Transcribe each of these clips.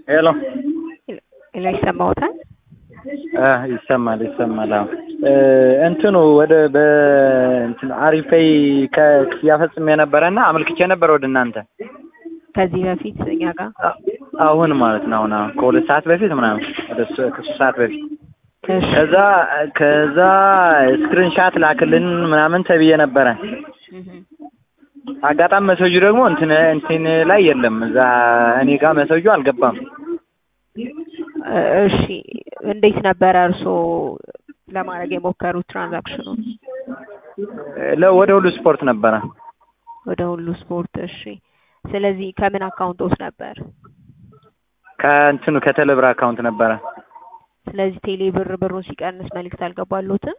ሄሎ ሄሎ ይሰማዎታል? አ ይሰማል ይሰማል። አዎ እንትኑ ወደ በእንትን አሪፌይ ከክፍያ ፈጽሜ ነበረና አመልክቼ ነበር ወደ እናንተ ከዚህ በፊት እኛ ጋር አሁን ማለት ነው። አሁን አሁን ከሁለት ሰዓት በፊት ምናምን ወደ ሶ- ከሶስት ሰዓት በፊት እሺ ከዛ ከዛ ስክሪንሻት ላክልን ምናምን ተብዬ ነበረ። እህ አጋጣሚ መሰጁ ደግሞ እንትን እንትን ላይ የለም። እዛ እኔ ጋር መሰጁ አልገባም። እሺ እንዴት ነበረ እርስዎ ለማድረግ የሞከሩት ትራንዛክሽኑን? ለ- ወደ ሁሉ ስፖርት ነበረ። ወደ ሁሉ ስፖርት። እሺ ስለዚህ ከምን አካውንት ውስጥ ነበር? ከእንትኑ ከተለብር አካውንት ነበረ። ስለዚህ ቴሌ ብር ብሩን ሲቀንስ መልእክት አልገባሎትም?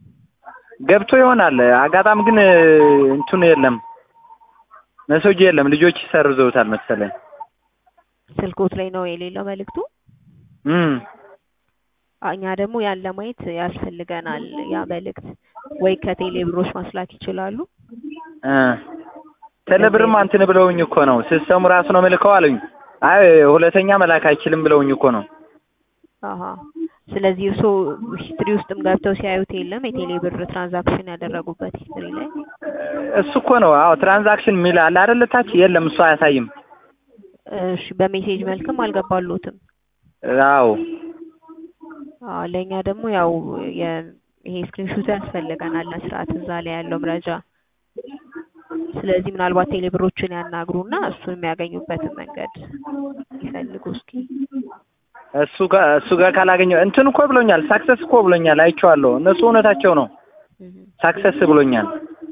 ገብቶ ይሆናል። አጋጣሚ ግን እንትኑ የለም፣ መሰጁ የለም። ልጆች ሰርዘውታል መሰለኝ። ስልኮት ላይ ነው የሌለው መልእክቱ? እም እኛ ደግሞ ያን ለማየት ያስፈልገናል። ያ መልእክት ወይ ከቴሌ ብሮች ማስላክ ይችላሉ። እ ቴሌብርማ እንትን ብለውኝ እኮ ነው ሲስተሙ ራሱ ነው መልከው አሉኝ። አይ ሁለተኛ መላክ አይችልም ብለውኝ እኮ ነው። አሀ ስለዚህ እርስዎ ሂስትሪ ውስጥም ገብተው ሲያዩት የለም የቴሌ ብር ትራንዛክሽን ያደረጉበት ሂስትሪ ላይ? እሱ እኮ ነው። አዎ ትራንዛክሽን የሚል አለ አይደል? ታች የለም፣ እሱ አያሳይም። እሺ በሜሴጅ መልክም አልገባሎትም? አዎ አዎ ለእኛ ደግሞ ያው የ- ይሄ ስክሪንሹት ያስፈልገናል ለስርዓት እዛ ላይ ያለው መረጃ። ስለዚህ ምናልባት ቴሌ ብሮችን ያናግሩና እሱን የሚያገኙበትን መንገድ ይፈልጉ እስኪ። እሱ ጋር እሱ ጋር ካላገኘው እንትን እኮ ብሎኛል። ሳክሰስ እኮ ብሎኛል። አይቼዋለሁ። እነሱ እውነታቸው ነው። እህ ሳክሰስ ብሎኛል።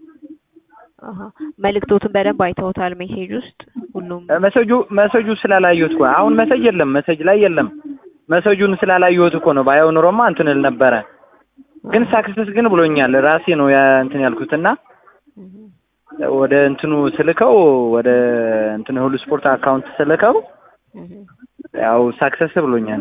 አሀ መልእክቶትን በደንብ አይተውታል ሜሴጅ ውስጥ ሁሉም? መሰጁ መሰጁ ስላላየሁት እኮ አሁን መሰጅ የለም፣ መሰጅ ላይ የለም። መሰጁን ስላላየሁት እኮ ነው። ባየው ኑሮማ እንትን እል ነበረ። ግን ሳክሰስ ግን ብሎኛል። ራሴ ነው ያ እንትን ያልኩትና እህ ወደ እንትኑ ስልከው ወደ እንትን ሁሉ ስፖርት አካውንት ስልከው እህ ያው ሳክሰስ ብሎኛል።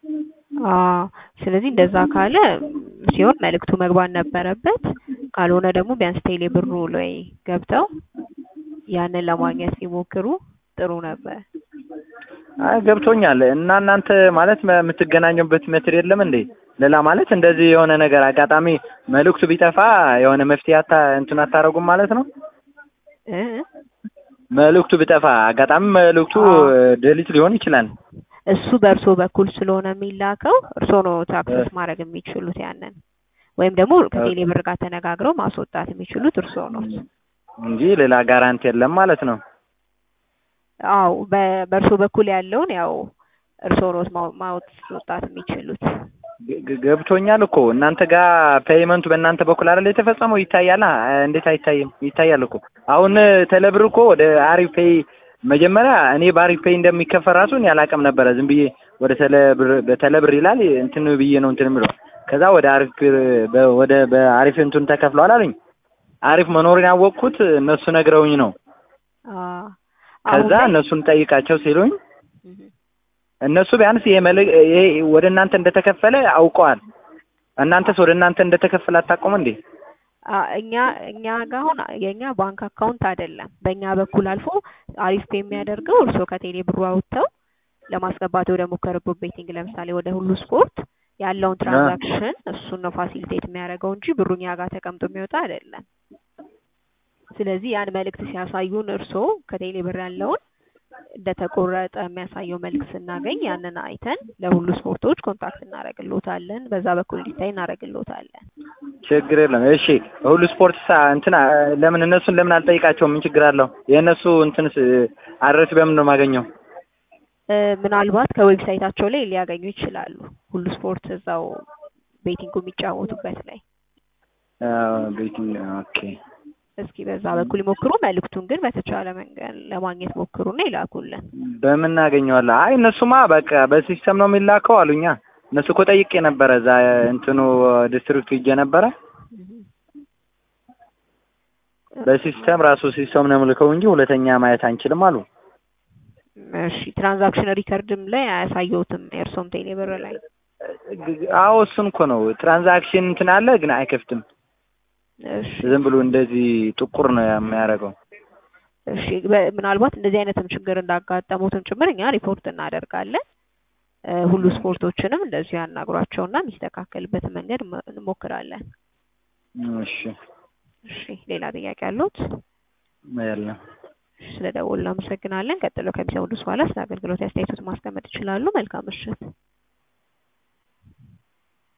አዎ ስለዚህ እንደዛ ካለ ሲሆን መልእክቱ መግባት ነበረበት። ካልሆነ ደግሞ ቢያንስ ቴሌ ብሩ ላይ ገብተው ያንን ለማግኘት ቢሞክሩ ጥሩ ነበር። አይ ገብቶኛል። እና እናንተ ማለት መ- የምትገናኙበት ሜትር የለም እንዴ? ሌላ ማለት እንደዚህ የሆነ ነገር አጋጣሚ መልእክቱ ቢጠፋ የሆነ መፍትሄ አታ እንትን አታረጉም ማለት ነው? እ መልእክቱ ቢጠፋ አጋጣሚ መልእክቱ አዎ። ዴሊት ሊሆን ይችላል። እሱ በእርሶ በኩል ስለሆነ የሚላከው እርሶ ነው አክሰስ ማድረግ የሚችሉት ያንን ወይም ደግሞ ከቴሌ ብር ጋር ተነጋግረው ማስወጣት የሚችሉት እርሶ ነው። እንጂ ሌላ ጋራንቲ የለም ማለት ነው። አዎ በ- በእርሶ በኩል ያለውን ያው እርሶ ነው ማው- ማስወጣት የሚችሉት። ግ- ግ- ገብቶኛል እኮ እናንተ ጋር ፔይመንቱ በእናንተ በኩል አይደል የተፈጸመው? ይታያል። አ- እንዴት አይታይም? ይታያል እኮ አሁን ቴሌብር እኮ ወደ አሪፍ ፔይ መጀመሪያ እኔ በአሪፍ ፔይ እንደሚከፈል ራሱ እኔ አላውቅም ነበረ። ዝም ብዬ ወደ ቴሌብር በቴሌብር ይላል እንትን ብዬ ነው እንትን የምለው። ከዛ ወደ አሪፍ ብር- በ- ወደ በአሪፍ እንትን ተከፍሏል አሉኝ። አሪፍ መኖሩን ያወቅኩት እነሱ ነግረውኝ ነው። አዎ ከዛ አሁን ላይ- እነሱን ጠይቃቸው ሲሉኝ እህ እነሱ ቢያንስ ይሄ መልክ ይሄ ወደ እናንተ እንደተከፈለ አውቀዋል። እናንተስ ወደ እናንተ እንደተከፈለ አታውቁም እንዴ? አ እኛ እኛ ጋር አሁን የእኛ ባንክ አካውንት አይደለም። በእኛ በኩል አልፎ አሪፍ ፔ የሚያደርገው እርስዎ ከቴሌ ብሩ አውጥተው ለማስገባት ወደ ሞከሩበት ቤቲንግ ለምሳሌ ወደ ሁሉ ስፖርት ያለውን ትራንዛክሽን እሱን ነው ፋሲሊቴት የሚያደርገው እንጂ ብሩ እኛ ጋር ተቀምጦ የሚወጣ አይደለም። ስለዚህ ያን መልእክት ሲያሳዩን እርስዎ ከቴሌ ብር ያለውን እንደተቆረጠ የሚያሳየው መልእክት ስናገኝ ያንን አይተን ለሁሉ ስፖርቶች ኮንታክት እናደርግልዎታለን። በዛ በኩል እንዲታይ እናደርግልዎታለን። ችግር የለም። እሺ ሁሉ ስፖርት ሳ እንትን አ- ለምን እነሱን ለምን አልጠይቃቸውም? ምን ችግር አለው? የእነሱ እንትንስ አድረስ በምን ነው የማገኘው? እ ምናልባት ከዌብሳይታቸው ላይ ሊያገኙ ይችላሉ። ሁሉ ስፖርት እዛው ቤቲንጉ የሚጫወቱበት ላይ ቤቲ ኦኬ። እስኪ በዛ በኩል ይሞክሩ። መልእክቱን ግን በተቻለ መንገድ ለማግኘት ሞክሩና ይላኩልን። በምን እናገኘዋለን? አይ እነሱማ በቃ በሲስተም ነው የሚላከው አሉኛ። እነሱ እኮ ጠይቄ ነበረ እዛ እንትኑ ዲስትሪክቱ ሂጄ ነበረ። በሲስተም ራሱ ሲስተም ነው የምልከው እንጂ ሁለተኛ ማየት አንችልም አሉ። እሺ ትራንዛክሽን ሪከርድም ላይ አያሳየውትም የእርሶም ቴሌ ብር ላይ አዎ እሱን እኮ ነው ትራንዛክሽን እንትን አለ ግን አይከፍትም። እሺ ዝም ብሎ እንደዚህ ጥቁር ነው የሚያደርገው። እሺ በ- ምናልባት እንደዚህ አይነትም ችግር እንዳጋጠሙትም ጭምር እኛ ሪፖርት እናደርጋለን። እ ሁሉ ስፖርቶችንም እንደዚሁ ያናግሯቸውና የሚስተካከልበትን መንገድ መ- እንሞክራለን። እሺ እሺ ሌላ ጥያቄ አሉት? የለም። ስለ ደወሉ እናመሰግናለን። ቀጥሎ ከሚሰሙት በኋላ ስለ አገልግሎት አስተያየቶት ማስቀመጥ ይችላሉ። መልካም ምሽት።